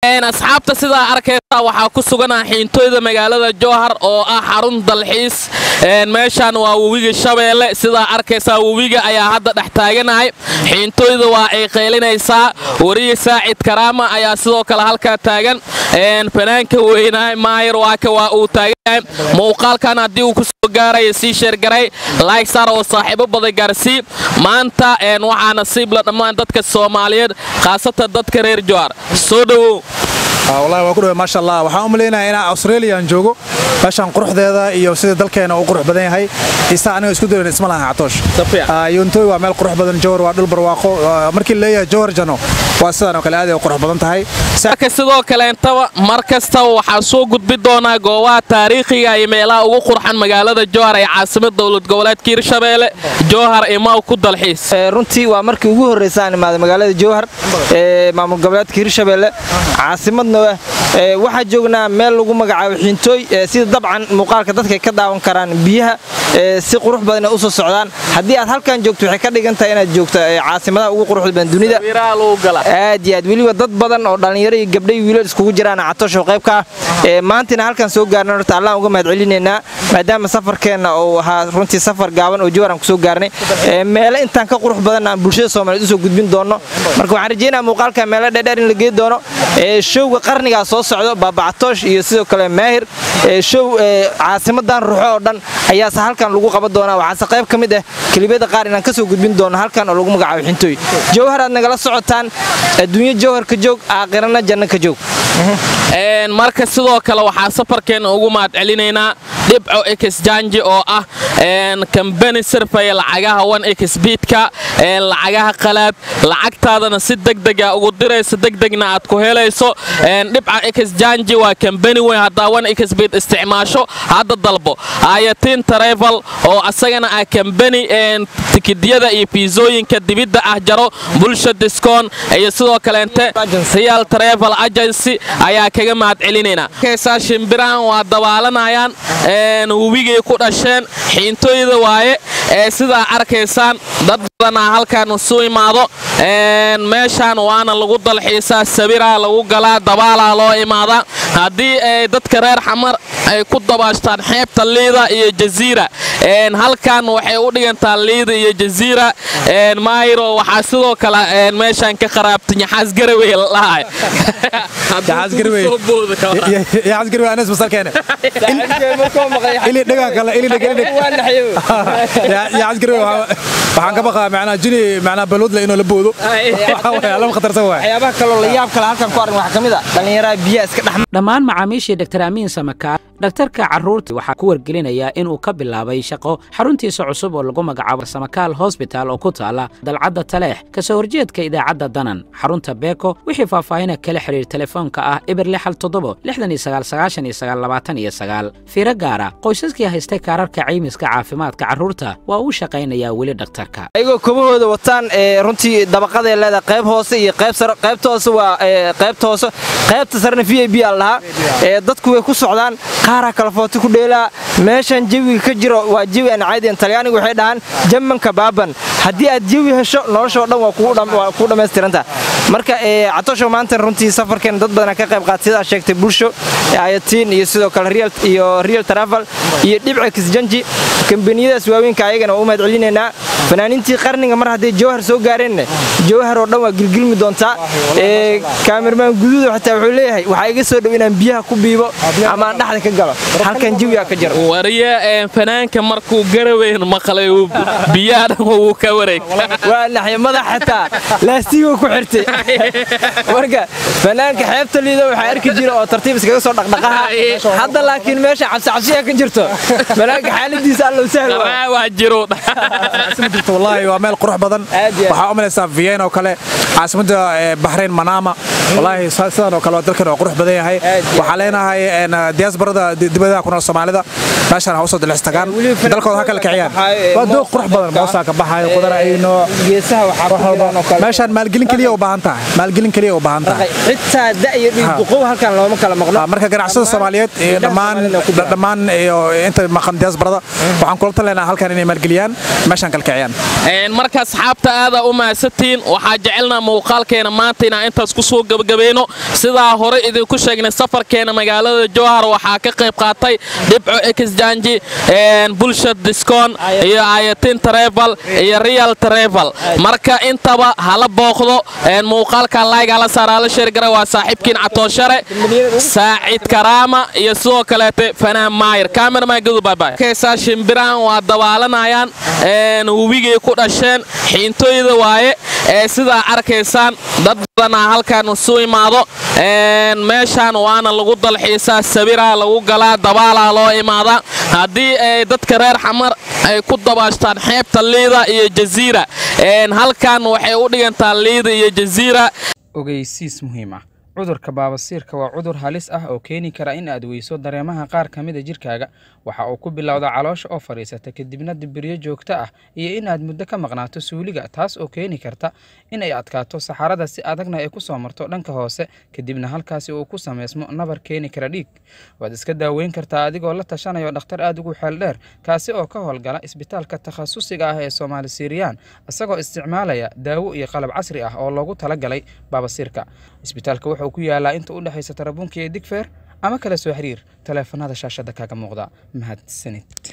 asxaabta sidaa arkaysa waxaa ku suganaa xiintooyda magaalada jowhar oo ah xarun dalxiis meeshaan waa webiga shabeelle sidaa arkaysaa webiga ayaa hadda dhex taaganahay xiintooyda waa ay qaylinaysaa wariye saacid karaama ayaa sidoo kale halkaa taagan fanaanka weynahay maayir waaka waa uu taaganyahay muuqaalkan haddii uu ku soo gaaraya sii sheergaray laagsar oo saaxiibo badan gaarsii maanta waxaa nasiib la dhammaan dadka soomaaliyeed khaasatan dadka reer jowhar soo dhowow wallahi waa ku dhawe maasha allah waxaan u malaynayaa inaan australian joogo meeshaan quruxdeeda iyo sida dalkeena uu qurux badan yahay isa aniga isku dayan isma lahan catoosh yontooy waa meel qurux badan jowhar waa dhul barwaaqo markii leeyahay jowhar jano waa sidaan oo kale aad ay qurux badan tahay marka sidoo kaleentaba mar kastaba waxaa soo gudbi doonaa goobaha taariikhiga iyo meelaha ugu qurxan magaalada jowhar ee caasimad dowlad goboleedka hirshabeelle jowhar imaw ku dalxiis runtii waa markii ugu horraysa aan imaada magaalada jowhar ee maamul goboleedka hirshabeelle caasimadna waxaa joognaa meel lagu magacaabo xiintooy sida dabcan muuqaalka dadka ka daawan karaan biyaha si qurux badan u soo socdaan haddii aad halkan joogto waxay ka dhigan tahay inaad joogto caasimadaha ugu quruxda badan dunida aad iyo aad weliba dad badan oo dhallinyaro iyo gabdhay wiilal iskugu jiraan catosho qaybka ah maantina halkan soo gaarnay horta allaan uga mahad celinaynaa maadaama safarkeenna uu ahaa runtii safar gaaban oo jowhar aan kusoo gaarnay meelo intaan ka qurux badan aan bulshada soomaaliyeed usoo gudbin doonno marka waxaan rajeynaya muuqaalka meelo dheerdheer in la geey doono showga qarnigaa soo socdo baabacatoosh iyo sidoo kale maahir show caasimadan ruuxo oo dhan ayaase halkan lagu qaban doonaa waxaase qayb ka mid ah kelibada qaar inaan kasoo gudbin doono halkan oo lagu magacaabo xintooy jowhar aad nagala socotaan adduunyo jowhar ka joog aakhirana janno ka joog marka sidoo kale waxaa safarkeenna ugu mahad celinaynaa dhibco exjanji oo ah kambani sirfaya lacagaha wan exbiidka lacagaha qalaad lacagtaadana si degdega ugu diraysa degdegna aad ku helayso dhibca exjanji waa kambani weyn haddaa wan exbiid isticmaasho hadda dalbo ayatiin travel oo asagana ah kambani tikidyada iyo fiisooyinka dibidda ah jaro bulsha discoon iyo sidoo kaleente real travel agency ayaa kaga mahad celinaynaa kaysaa shimbirahan waa dabaalanayaan webigay ku dhasheen xiintooyda waaye ee sidaa arkaysaan dad badanaa halkan isu imaado meeshaan waana lagu dalxiisaa sabiraa lagu galaa dabaalaa loo imaadaa haddii ay dadka reer xamar ay ku dabaashtaan xeebta liida iyo jaziira halkan waxay u dhigantaa liida iyo jaziira maayiro waxaa sidoo kale meeshaan ka qaraabta yaxaas garawey lalahay waxaan ka baqaa macnaa jini macnaa balwadla inuu la boodo lama khatarsan waay waxyaabaha kaloo la yaab kale halkan ku aragn waxaa ka mid a dhallinyaraha biyaha iska dhex dhammaan macaamiishii dr amiin samakaar dhakhtarka carruurta waxaa ku wargelinayaa inuu ka bilaabay shaqo xaruntiisa cusub oo lagu magacaabo samakaal hosbital oo ku taala dalcadda taleex kasoo horjeedka idaacadda danan xarunta beeko wixii faahfaahina kala xidhiir telefoonka ah eber lixal toddobo lixdan iyo sagaal sagaashan iyo sagaal labaatan iyo sagaal fiiro gaara qoysaskii haystay kaararka caymiska caafimaadka carruurta waa uu shaqaynayaa weli dhakhtarka ayagoo kobahooda wataan runtii dabaqaday leedahay qayb hoose iyo qayb sare qaybta hoose waa qaybta hoose qaybta sarena v a b aan lahaa dadku way ku socdaan qaaraa kala footi ku dheelaa meeshan jawiga ka jiro waa jawi aan caadiyan talyaanigu waxay dhahaan jamanka baaban haddii aad jawi hesho noloshoo dhan waa kuu dhammaystiranta marka catosho maanta runtii safarkeen dad badanaa ka qayb qaata sidaa sheegtay bulsho ayatiin iyo sidoo kale iyo real travel iyo dhibca kisjanji kambaniyadaas waaweynka ayagana waa u mahad celinaynaa fanaaniintii qarniga mar hadday jowhar soo gaareenna jowhar oo dhan waa gilgilmi doontaa kaamirmaan guduuda xitaa wuxuu leeyahay waxaa iga soo dhow inaan biyaha ku biibo ama aan dhexda ka galo halkan jawigaa ka jiro wariye fanaanka markuu garaweyn maqlay biyaha dhan wuu ka wareeg waa naxya madax xitaa laastiguu ku xirtay marka fanaanka xeebta liida waxaa arki jira oo tartiib iskaga soo dhaqdhaqaha hadda laakiin meesha cabsicabsiya ka jirto fanaanka xaaladiisa allow sahl waa jiro wallaahi waa meel qurux badan waxaa u malaysaa vienna oo kale caasimadda bahrayn manama wallaahi sidan oo kale waa dalkan oo qurux badan yahay waxaa leenahay diaasbarada dibadaha ku nool soomaalida meeshaan ha usoo dalxistagaan dalkooda ha kala kiciyaan waa doog qurux badan moosaa ka baxayo qudar ayno meeshaan maalgelin keliya u baahan tahay maalgelin keliya u baahan tahay xitaa da'yo dhiigduqow halkan looma kala maqno marka ganacsada soomaaliyeed iyo dhammaan dhammaan iyo inta maqan diaasbarada waxaan kula talinaynaa halkan inay maalgeliyaan meeshaan kala kiciyaan shaqeeyaan marka asxaabta aada u mahadsantihiin waxaa jecelnaa muuqaalkeena maanta inaan intaas ku soo gebagabayno sidaa hore idinku sheegnay safarkeena magaalada jowhar waxaa ka qayb qaatay dhibco exjanji bulshad discon iyo ayatin travel iyo real travel marka intaba hala booqdo muuqaalka layg hala saar hala sheergara waa saaxiibkiin catooshare saacid karaama iyo sidoo kaleete fanaan maayir cameraman gadu baybay kaysaa shimbirahan waa dabaalanayaan webigay ku dhasheen xiintooyda waaye ee sidaa arkaysaan dad badanaa halkan isu imaado meeshaan waana lagu dalxiisaa sabiraa lagu galaa dabaalaa loo imaadaa haddii ay dadka reer xamar ay ku dabaashtaan xeebta liida iyo jaziira halkan waxay u dhigantaa liida iyo jaziira ogeysiis muhiim ah cudurka baabasiirka waa cudur halis ah oo keeni kara in aad weyso dareemaha qaar ka mida jirkaaga waxa uu ku bilowda caloosha oo fadhiisata kadibna dibiryo joogto ah iyo in aad muddo ka maqnaato suuliga taas oo keeni karta in ay adkaato saxarada si adagna ay ku soo marto dhanka hoose kadibna halkaasi uu ku samaysmo nabar keeni kara dhiig waad iska daaweyn kartaa adigoo la tashanayo dhakhtar aad ugu xeel dheer kaasi oo ka howlgala isbitaalka takhasusiga ah ee soomaali siiriyaan isagoo isticmaalaya daawo iyo qalab casri ah oo loogu talagalay baabasiirka isbitaalka wuxuu ku yaalaa inta u dhexaysa tarabuunka iyo digfeer ama kala soo xiriir taleefanada shaashadda kaaga muuqda mahadsanid